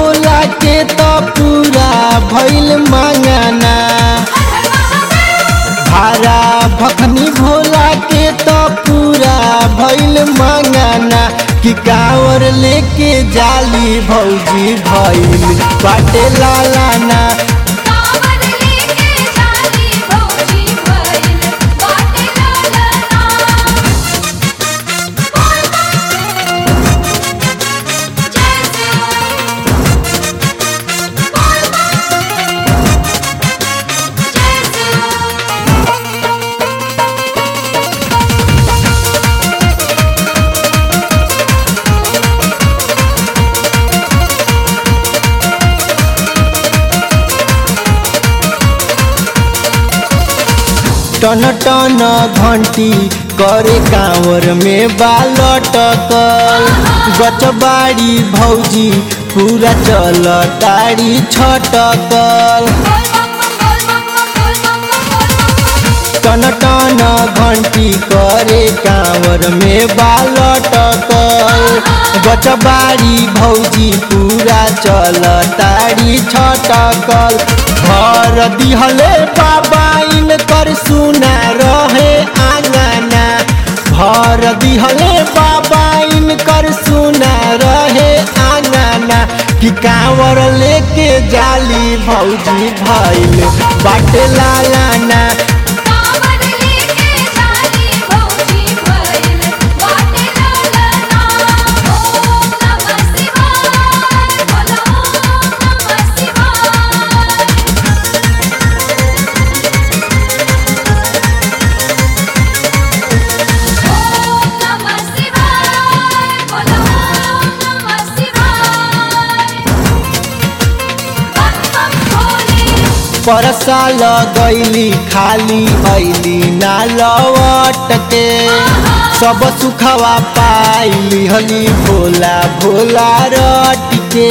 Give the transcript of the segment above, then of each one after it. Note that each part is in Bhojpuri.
भोला के तो पूरा भइल मांगाना भारा भखनी भोला के तो पूरा भइल मांगाना कि कांवर लेके जाली भौजी भइल बाटे लालाना कांवर लेके जाली भौजी भइल बाटे लालना बोल जय शिव बोल जय शिव टन टन घंटी करे कांवर में बालटकल गचबाड़ी भौजी पूरा चल ताड़ी छटकल टन टन घंटी करे कांवर में बालटकल गचबाड़ी भौजी पूरा चल ताड़ी छटकल घर दिहले बाबा इनकर सुना रहे आंगना घर दिहले बाबा इनकर सुना रहे आंगना कि कांवर लेके जाली भौजी भइल बाटे लालाना कांवर लेके जाली भौजी भइल बाटे लालना ओम नमः शिवाय बोलो ओम नमः शिवाय ओम नमः शिवाय बोलो ओम नमः शिवाय बम बम भोले परसा लगैली खाली ऐली ना लवट के सब सुखवा पाइली हली भोला भोला रट के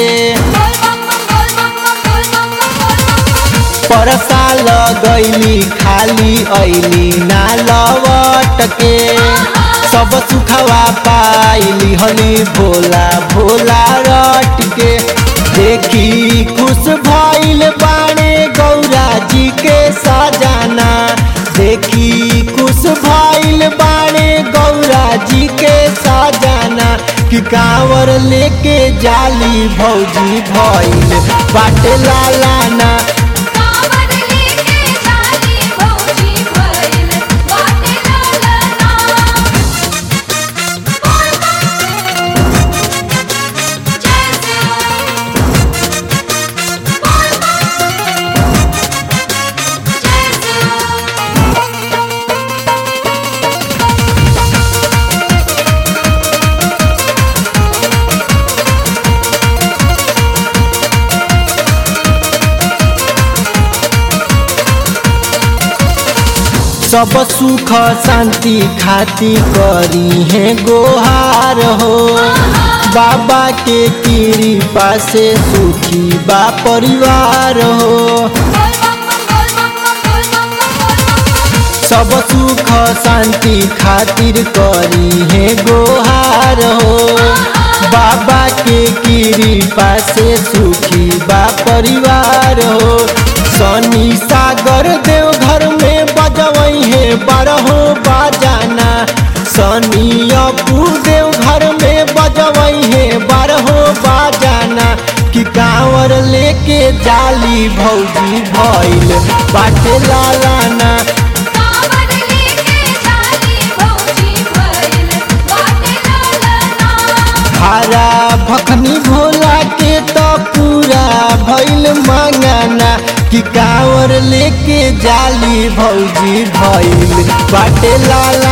परसा लगैली खाली ऐली ना लवट के सब सुखवा पाइली हली भोला भोला रट के देखी खुश भइल बाणे गौरा जी के सजाना देखी खुश भइल बाणे गौरा जी के सजाना कि कांवर लेके जाली भौजी भइल बाटे लालाना कांवर लेके जाली भौजी भइल बाटे लालना बोल जय शिव बोल जय शिव सब सुख शांति खाती करी है गोहार हो बाबा के कृपा से सुखी बा परिवार हो सब सुख शांति खातिर करी है गोहार हो बाबा के कृपा से सुखी बा परिवार हो शनि सागर देव घर में बजवई है बारहो बाजाना शनि अपू देव घर में बजवई है बारहो बाजाना कि कांवर लेके जाली भौजी भइल बाटे लालाना कांवर लेके जाली भौजी भइल बाटे लालना हरा भखनी भोला के तो पूरा भइल मांगाना कि कांवर लेके जाली भौजी भइल बाटे लाला